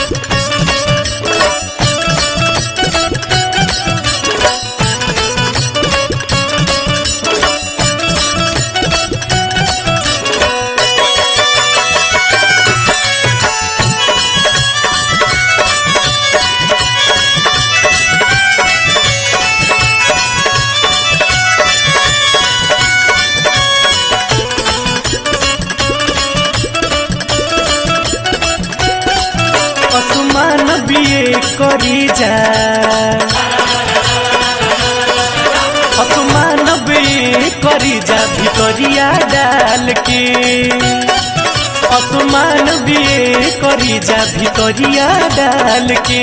असमान बिए करी जा असमान बिए करी जा भितरिया डाल के असमान बिए करी जा भितरिया डाल के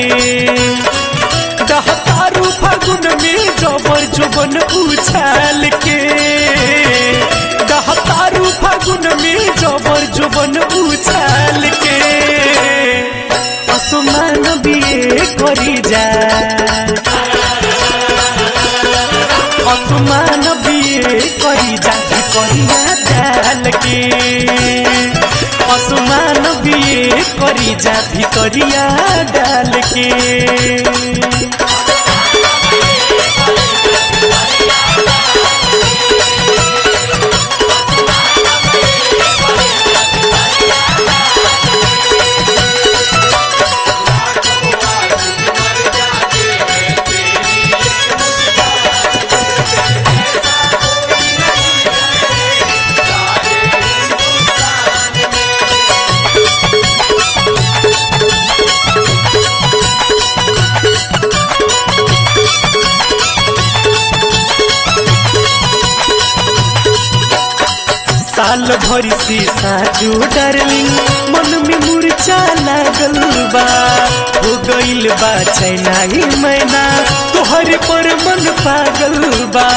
दहतारू फागुन में जबर जोबन उछाल के दहतारू फागुन में जबर जोबन उछाल के असमान बिए करी जा असमान बिए करी जा करिया डाल के असमान बिए करी जा भितरिया डाल के साल भरी से साजू डार्लिंग मन में मुरझा लागल बा हो गइल बा चैना ही मैना तोहर पर मन पागल बा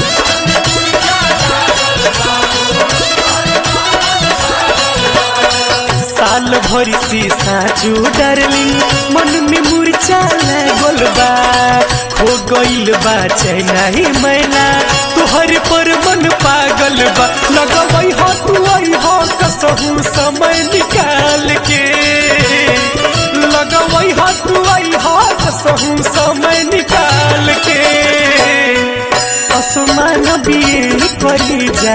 साल भरी से साजू डार्लिंग मन में मुरझा लागल बा खो गइल बा चैना ही मैना तोहर पर मन पागल बा लगवई हो तू आई हो कसहू समय निकाल के लगवई हो तू आई हो कसहू समय निकाल के असमान बिए करी जा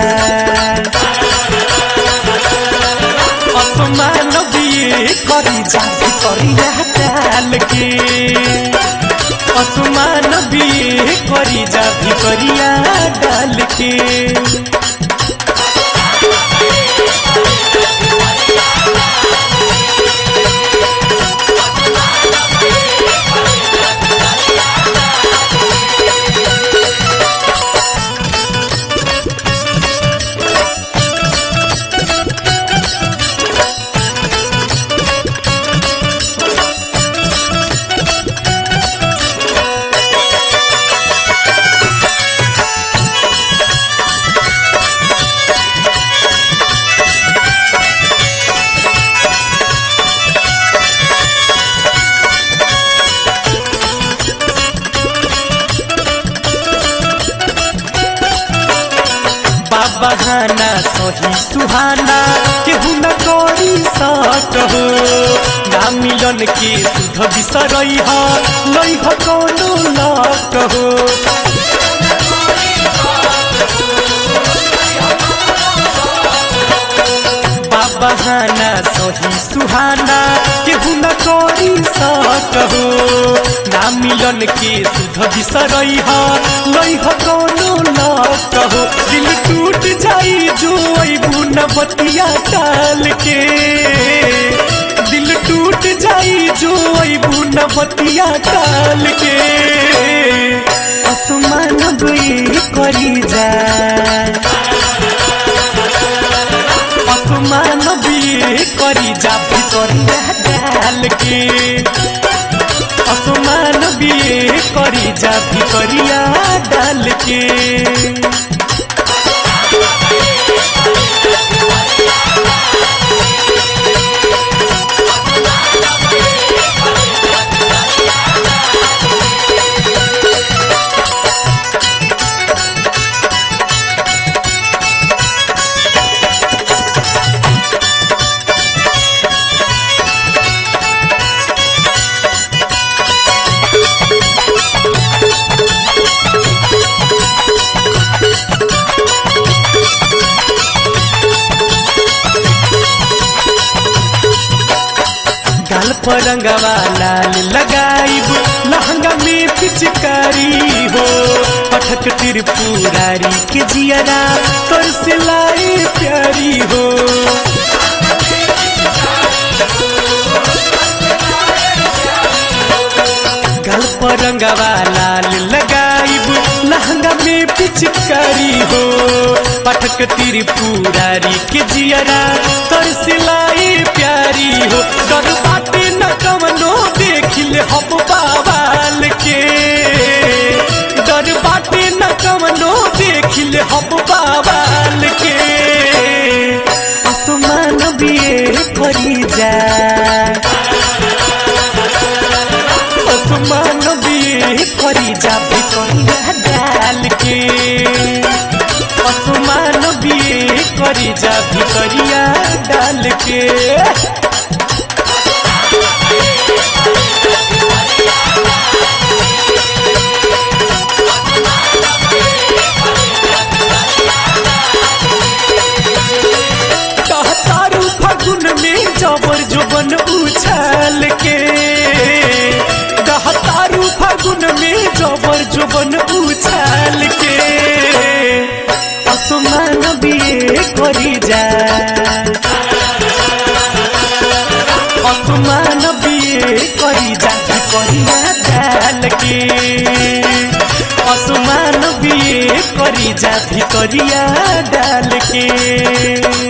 असमान बिए करी जा करिया डाल के असमान बिए करी जा भितरिया डाल के बहाना सही सुहाना केहू न करी सट हो ना मिलन के सुध बिसरई ह लई ह कोनो लट हो बहाना सही सुहाना केहू न करी सट हो ना मिलन के सुध बिसरई ह लई ह कोनो लट हो दिल टूट जाई जो अबू न बतिया टाल के दिल टूट जाई जो अबू न बतिया टाल के आसमान गई करी जा आसमान भी करी जा भितरिया डाल के आसमान भी करी जा भितरिया डाल के काल परंगवा लाल लगाइब लहंगा में पिचकारी हो पठक त्रिपुरारी के जियरा तोर से लाई प्यारी हो गल परंगवा लाल लगाइब लहंगा में पिचकारी हो पठक त्रिपुरारी के जियरा तोर सिलाई प्यारी हो डर बाटे न कवनो देखिले हम बाबाल के डर बाटे न कवनो देखिले हम बाबाल के आसमान बिए करी जा आसमान बिए करी जा भितरिया डाल के आसमान बिए करी जा भितरिया डाल के कहतारू फागुन में जबर जोबन उछाल के कहतारू फागुन में जबर जोबन उछाल के आसमान बिए करी जा आसमान बिए करी जा करिया डाल के आसमान बिए करी जा भितरिया डाल के